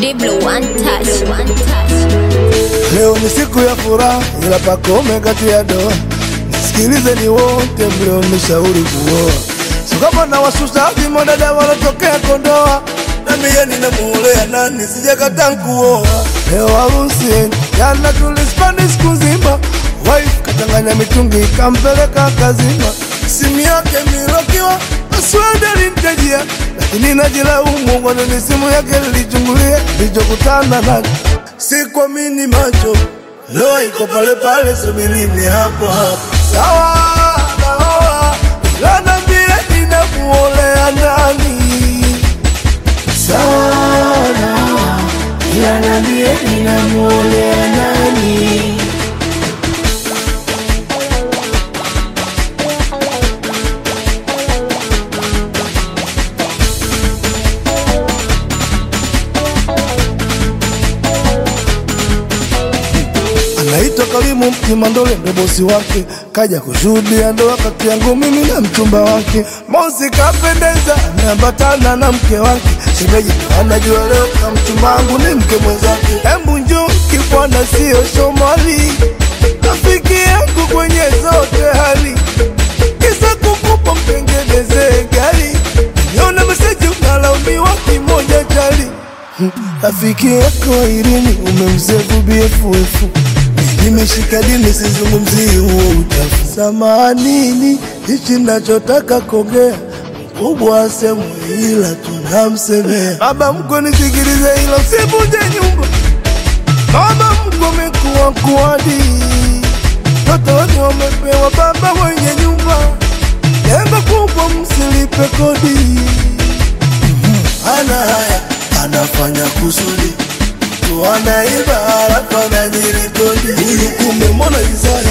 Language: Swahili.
Diblo one touch, one touch. Leo ni siku ya furaha, ila pakome kati ya doa. Nisikilizeni wote mlionishauri kuoa, sio kama na wasusa vimonada walotokea Kondoa. Na mie ninamuolea nani, sijakataa kuoa. Leo harusi jana tulispani siku nzima, wife kachanganya mitungi ikampeleka kazima, simu yake milokiwa password alimtajia, lakini najilaumu kwa nini simu yake nilichungulia, nilichokutana nacho sikuamini macho, leo iko pale pale, subirini hapo hapo. Sawa naoa, ila niambie ninamuolea nani? Sawa naoa, ila niambie ninamuolea nani? anaitwa Karimu Kimandole, ndo bosi wake, kaja kushuhudia ndoa kati yangu mimi na mchumba wake. Mosi kapendeza, ameambatana na mke wake, shemeji ndo anajua leo na mchumba wangu ni mke mwenzake. Embu njoo kibwana, sio Somali, rafiki yangu kwenye zote hali, kisa kukupa mtengenezee gari, niona meseji unalaumiwa kimoja chali Rafiki yako Irini umemsefu BFF, nimeshika dini, sizungumzii huo uchafu. Samanini, hichi nachotaka kuongea mkubwa asemu, ila tunamsemea baba mko, nisikilize hilo, sivunje nyumba. Baba mko mekuwa kuadi, watoto wote wamepewa baba wenye nyumba, jengo kubwa, msilipe kodi ana haya anafanya kusudi tu anaiba halafu anajirikodi huyu kumbe mbona Isaya